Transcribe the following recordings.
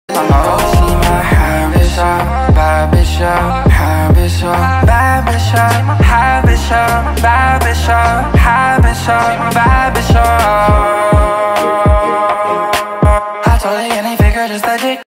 See my habits up, bad bitch up, habits up, bad bitch up, habits up, bad bitch up, habits up, bad bitch up. I told you any figure just a dick.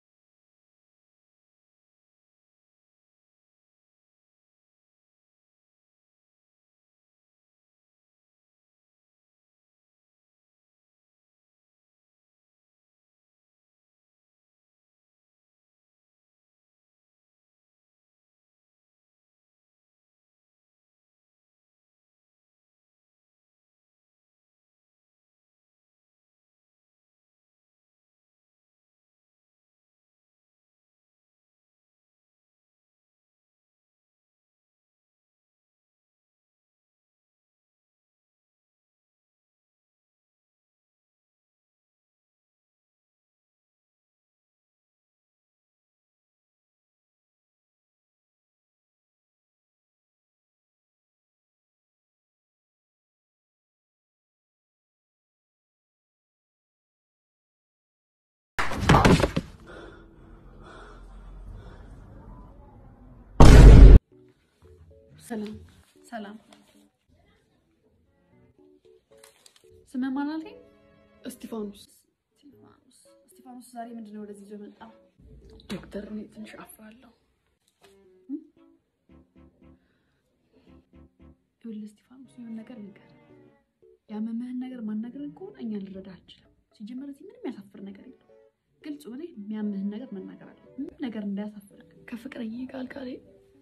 ሰላም ሰላም። ስምህ ማን አልከኝ? እስጢፋኖስ እስጢፋኖስ። እስጢፋኖስ ዛሬ ምንድን ነው ወደዚህ ይዞ መጣ? ዶክተር፣ እኔ ትንሽ አፍራለሁ። ይኸውልህ እስጢፋኖስ የሆነ ነገር ንገር። ያመመህን ነገር ማናገርን ከሆነ እኛ ልረዳ አንችልም። ሲጀመር እዚህ ምንም ያሳፍር ነገር የለም። ግልጽ ሆነ የሚያምህን ነገር መናገር አለ። ምንም ነገር እንዳያሳፍርህ። ከፍቅረኝ ጋር አልጋ ላይ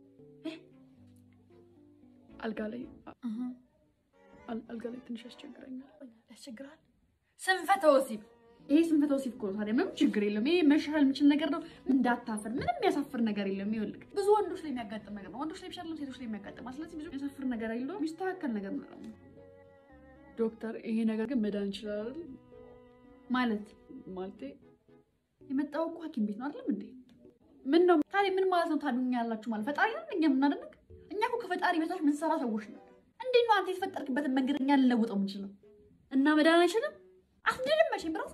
አልጋ ላይ አል- አልጋ ላይ ትንሽ ያስቸግረኛል። ያስቸግራል። ስንፈተ ወሲብ ይሄ ስንፈተ ወሲብ እኮ ነው። ታዲያ ምንም ችግር የለም። ይሄ መሻሻል የሚችል ነገር ነው። እንዳታፍር። ምንም የሚያሳፍር ነገር የለም። ይኸውልህ ብዙ ወንዶች ላይ የሚያጋጥም ነገር ነው። ወንዶች ላይ ብቻ አይደለም ሴቶች ላይ የሚያጋጥም። ስለዚህ ብዙ የሚያሳፍር ነገር የለውም። የሚስተካከል ነገር ነው ደግሞ ዶክተር፣ ይሄ ነገር ግን መዳን ይችላል አይደል? ማለት ማለቴ የመጣው እኮ ሐኪም ቤት ነው አይደለም እንዴ? ምን ነው ታዲያ ምን ማለት ነው? ታድኛ ያላችሁ ማለት ፈጣሪ ነን እኛ የምናደንቅ እኛ እኮ ከፈጣሪ በታች ምንሰራ ሰዎች ነው። እንዴት ነው አንተ የተፈጠርክበትን መንገድ እኛ ልለውጠው የምንችለው? እና መዳን አይችልም? አትድንም መቼም ብራስ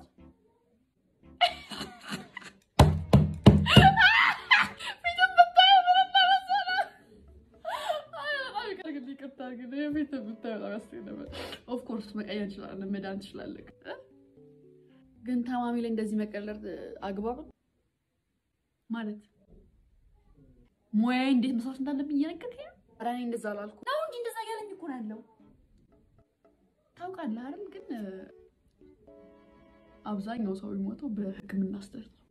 ኦፍኮርስ መቀየር እንችላለን፣ መዳን እንችላለን። ግን ታማሚ ላይ እንደዚህ መቀለድ አግባብ ነው? ማለት ሙያዬ እንዴት መስራት እንዳለብኝ እየነገርከኝ ነው? ኧረ እኔ እንደዛ አላልኩም ነው እንጂ እንደዛ እያለኝ እኮ ነው ያለው። ታውቃለህ አይደል? ግን አብዛኛው ሰው የሚሞተው በሕክምና ስህተት ነው።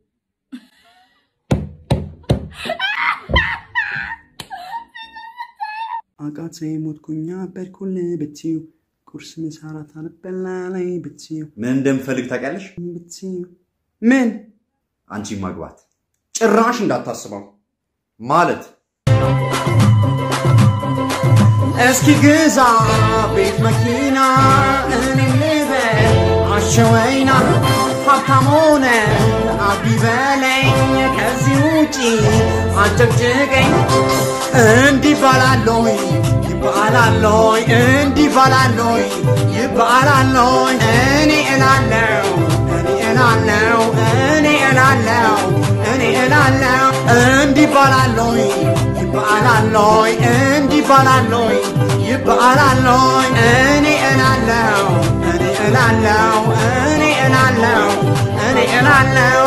አቃቴ ሞትኩኛ በድኩል ብትዩ ቁርስ ምሳ እራት አልበላ ላይ ብትዩ ምን እንደምፈልግ ታውቂያለሽ? ብትዩ ምን አንቺ ማግባት ጭራሽ እንዳታስበው ማለት እስኪ ግዛ ቤት መኪና እኔም ልበል አሸወይና ሀብታም ሆነ አቢ በለኝ ከዚህ ውጪ አጨቅጭቀኝ እንዲህ ባላለይ ይባላለይ እንዲህ ባላለይ ይባላለይ እኔ እላለው እኔ እላለው እኔ እላለው እኔ እላለው እንዲህ ባላለይ ይባላለይ እንዲህ ባላለይ ይባላለይ እኔ እላለው እኔ እላለው እኔ እላለው እኔ እላለው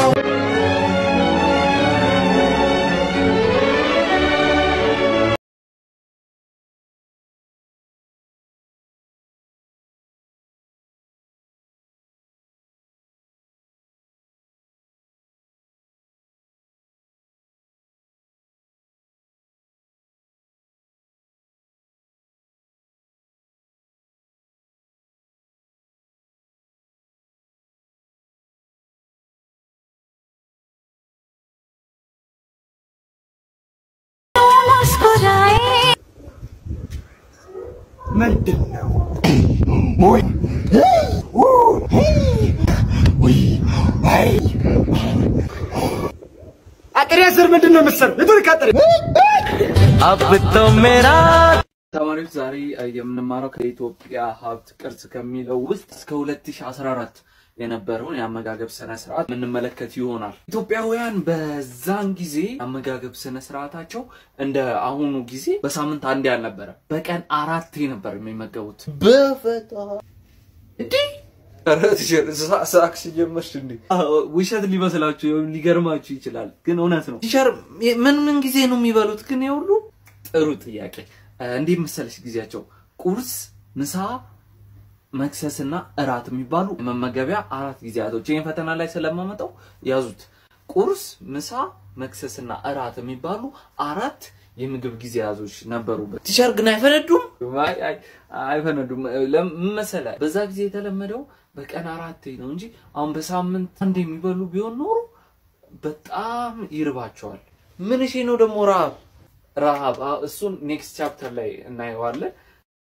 ምንድን ነው? አጥሬ ስር ምንድን ነው የምትሰሩ? የቱርክ አጥሬ ተማሪዎች ዛሬ እ, የምንማረው ከኢትዮጵያ ሀብት ቅርስ ከሚለው ውስጥ እስከ 2014 የነበረውን የአመጋገብ ስነ ስርዓት የምንመለከት ይሆናል። ኢትዮጵያውያን በዛን ጊዜ አመጋገብ ስነ ስርዓታቸው እንደ አሁኑ ጊዜ በሳምንት አንዴ አልነበረ፣ በቀን አራቴ ነበር የሚመገቡት። በፈጣ እንዲህ ሳክስ ጀመርሽ እንዴ? ውሸት ሊመስላችሁ ወይም ሊገርማችሁ ይችላል፣ ግን እውነት ነው። ቲቸር ምን ምን ጊዜ ነው የሚበሉት? ግን የሁሉ ጥሩ ጥያቄ። እንዲህ መሰለሽ ጊዜያቸው ቁርስ፣ ምሳ፣ መክሰስና እራት የሚባሉ መመገቢያ አራት ጊዜያቶች። ይህን ፈተና ላይ ስለማመጣው ያዙት። ቁርስ፣ ምሳ፣ መክሰስና እራት የሚባሉ አራት የምግብ ጊዜያቶች ነበሩበት። ቲቸር ግን አይፈነዱም? አይ አይ አይፈነዱም። ለምን መሰለህ? በዛ ጊዜ የተለመደው በቀን አራቴ ነው እንጂ አሁን በሳምንት አንድ የሚበሉ ቢሆን ኖሮ በጣም ይርባቸዋል። ምን እሺ ነው ደግሞ ረሃብ ረሃብ አዎ፣ እሱን ኔክስት ቻፕተር ላይ እናየዋለን።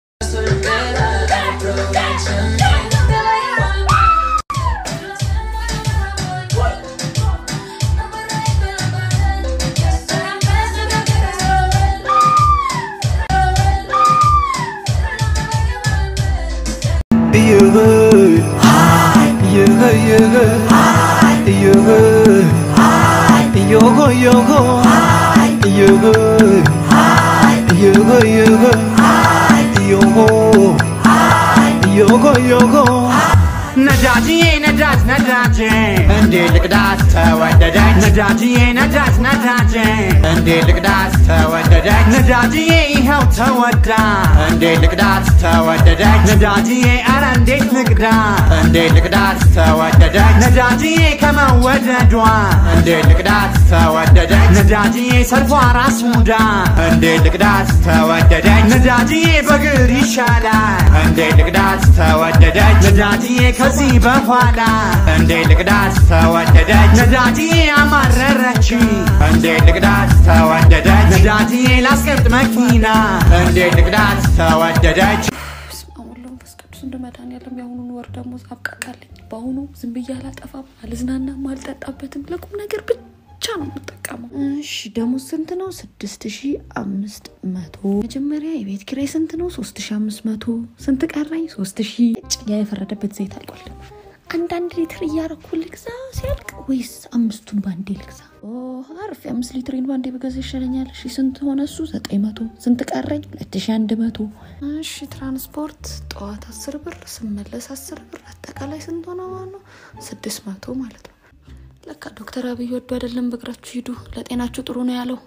ነዳጅዬ ነዳጅ ነዳጅ እንዴ ልቅዳት ተወደደች ነዳጅዬ ነዳጅ ነዳጅ እንዴ ልቅዳት ተወደደች ነዳጅዬ ይኸው ተወዳ እንዴ ልቅዳት ተወደደች ነዳጅዬ አረ እንዴት ልቅዳ እንዴ ልቅዳት ተወደደች ነዳጅዬ ከመወደዷ እንዴ ልቅዳት ተወደደች ነዳጅዬ ሰልፏ ራስ ሙዳ እንዴ ልቅዳት ተወደደች ነዳጅዬ በግር ይሻላል እንዴ ልቅዳት ተወደደች ነዳጅዬ ከዚህ በኋላ እንዴ ልቅዳት ተወደደች ነዳጅዬ አማረረች እንዴ ልቅዳት ተወደደች ነዳጅዬ ላስቀምጥ መኪና እንዴ ልቅዳት ተወደደች በስመ አብ ወወልድ ወመንፈስ ቅዱስ እንደ መድኃኒዓለም የአሁኑን ወር ደግሞ አብቃቃልኝ። በአሁኑ ዝም ብዬ አላጠፋም፣ አልዝናናም፣ አልጠጣበትም። ለቁም ነገር ብቻ ነው የምጠቀመው። እሺ ደሞዝ ስንት ነው? ስድስት ሺ አምስት መቶ መጀመሪያ የቤት ኪራይ ስንት ነው? ሶስት ሺ አምስት መቶ ስንት ቀረኝ? ሶስት ሺ ጭያ የፈረደበት ዘይት አልቋል። አንዳንድ ሊትር እያረኩ ልግዛ ሲያልቅ ወይስ አምስቱን ባንዴ ልግዛ? ኦ አርፍ የአምስት ሊትሬን ባንዴ በገዛ ይሻለኛል። እሺ ስንት ሆነ እሱ? ዘጠኝ መቶ ስንት ቀረኝ? ሁለት ሺ አንድ መቶ እሺ ትራንስፖርት ጠዋት አስር ብር ስመለስ አስር ብር አጠቃላይ ስንት ሆነ ማለት ነው? ስድስት መቶ ማለት ነው። ለካ ዶክተር አብይ ወዱ አይደለም በእግራችሁ ሂዱ ለጤናችሁ ጥሩ ነው ያለው።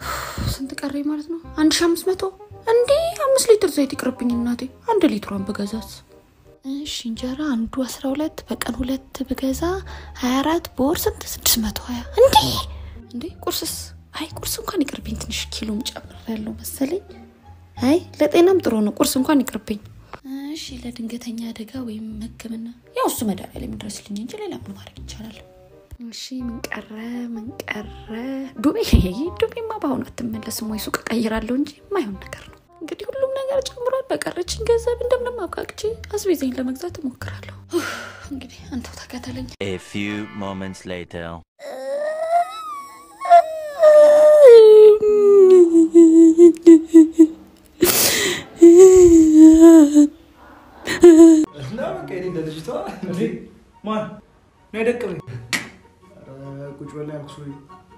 ስንት ቀረኝ ማለት ነው? አንድ ሺ አምስት መቶ እንዴ አምስት ሊትር ዘይት ይቅርብኝ እናቴ፣ አንድ ሊትሯን ብገዛስ? እሺ እንጀራ አንዱ አስራ ሁለት በቀን ሁለት ብገዛ ሀያ አራት በወር ስንት? ስድስት መቶ ሀያ እንዴ እንዴ ቁርስስ? አይ ቁርስ እንኳን ይቅርብኝ፣ ትንሽ ኪሎም ጨምር ያለው መሰለኝ። አይ ለጤናም ጥሩ ነው፣ ቁርስ እንኳን ይቅርብኝ። እሺ ለድንገተኛ አደጋ ወይም ሕክምና ያው እሱ መድኃኒዓለም የሚደርስልኝ እንጂ ሌላ ምን ማድረግ ይቻላል? እሺ ምን ቀረ ምን ቀረ? ዱቤ ዱቤማ በአሁኑ አትመለስም ወይ ሱቅ እቀይራለሁ እንጂ የማይሆን ነገር ነው። እንግዲህ ሁሉም ነገር ጨምሯል። በቀረችኝ ገንዘብ እንደምንም አብቃቅቼ አስቤዛኝ ለመግዛት እሞክራለሁ። ኡፍ፣ እንግዲህ አንተው ተከተለኝ። A few moments later. እና በቃ እኔ ለልጅቷ እንዴ ማን ነው የደቀመኝ? ኧረ ቁጭ በል ያልኩህ ሰውዬ።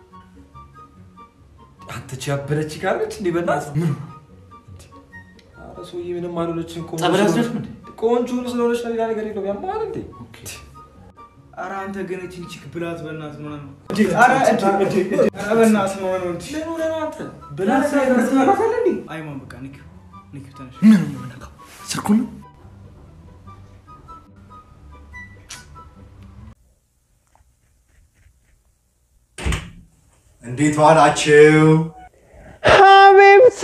አንተ ቺ ያበለች ካለች እንዴ በእናትህ ምን ኧረ ሰውዬ ምንም አልሆነችም። ቆንጆ ጸበል ስለሆነች- ያስደርግ እንዴ? ቆንጆ ስለሆነች ነው ሌላ ነገር የለውም። ያማል እንዴ ኧረ አንተ ግን እቺን ቺክ ብላት በእናትህ ምናምን ኧረ እንዴ እንዴ ኧረ በእናትህ ነው ነው እንዴ ምን ሆነህ ነው አንተ ብላት ሳይበርትበታል እንዴ አይማን በቃ ንኪው ንኪው ተነሽ ምን ነው የምነካው ስልኩን ነው እንዴት ዋላችሁ? ሀቢብቲ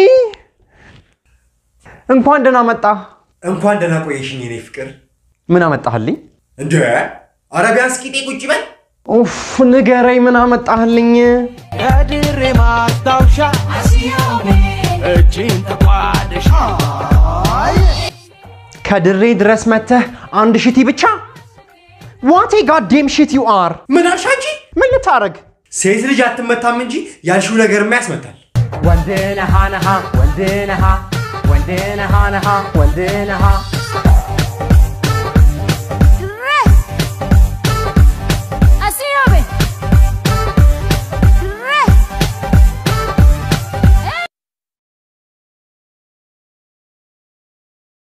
እንኳን ደህና መጣ። እንኳን ደህና ቆየሽኝ የኔ ፍቅር። ምን አመጣህልኝ? እንደ ኧረ ቢያንስ ቂጤ ቁጭ በል። ኡፍ ንገረኝ፣ ምን አመጣህልኝ? ከድሬ ማስታወሻ እጅን ተቋደሽ ከድሬ ድረስ መተህ አንድ ሽቲ ብቻ? ዋቴ ጋዴም ሽት ዩ አር። ምን አልሽ አንቺ? ምን ልታረግ? ሴት ልጅ አትመታም እንጂ ያልሽው ነገርማ ያስመታል። ወንድ ነሃ ነሃ ወንድ ነሃ ወንድ ነሃ ነሃ ወንድ ነሃ